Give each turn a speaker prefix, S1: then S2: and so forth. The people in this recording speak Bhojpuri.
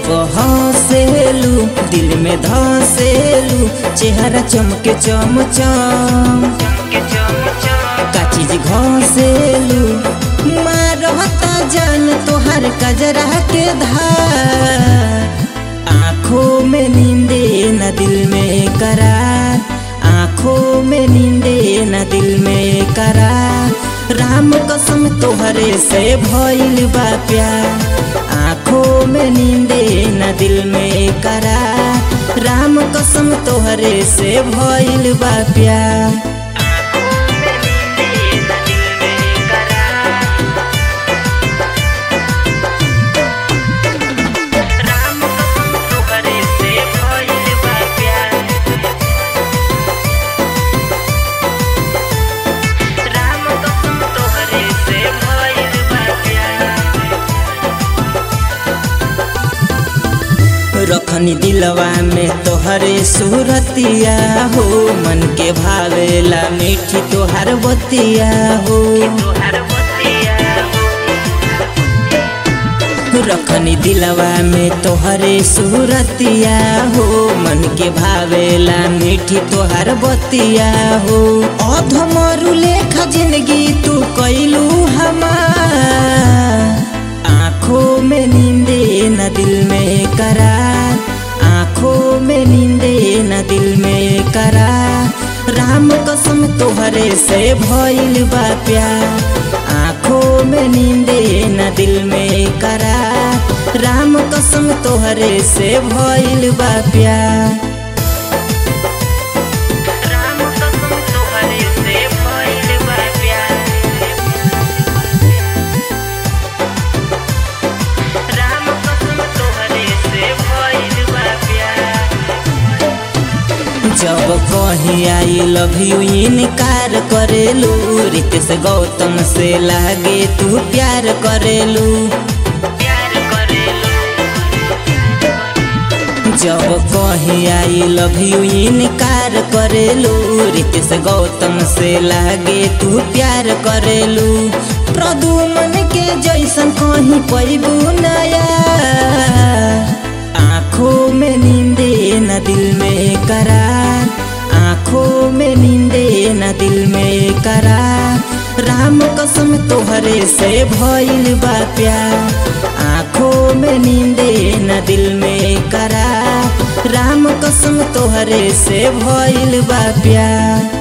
S1: जब हंसेलू दिल में धसेलू चेहरा चमके चमचम का चीज घसेलू मारता जान तोहर कजरा के धार आँखों में नींदे न दिल में करार आँखों में नींदे न दिल में करार राम कसम तोहरे से भइल बा प्यार आँखों में नींदे न दिल में करार राम कसम तोहरे से भइल बा प्यार रखनी दिलवा में तोहरे सूरतिया हो मन के भावेला मीठी तोहर बतिया हो रखनी दिलवा में तोहरे सूरतिया हो मन के भावेला मीठी तोहर बतिया हो अधमरु लेखा जिंदगी तू कैलू हमार आँखों में नींदे न दिल में करार आँखों में नींदे न दिल में करार राम कसम तोहरे से भइल बा प्यार आँखों में नींदे न दिल में करार राम कसम तोहरे से भइल बा प्यार जब कहीं आई लव यू इनकार करेलू रित से गौतम से लागे तू प्यार करेलू जब कहीं आई लव यू इनकार करेलू रित से गौतम से लागे तू प्यार करेलू प्रदुमन के जैसन कहीं पैबू नया आँखों में नींदे न दिल में करार आँखों में नींदे न दिल में करार राम कसम तोहरे से भइल बा प्यार आँखों में नींदे न दिल में करार राम कसम तोहरे से भइल बा प्यार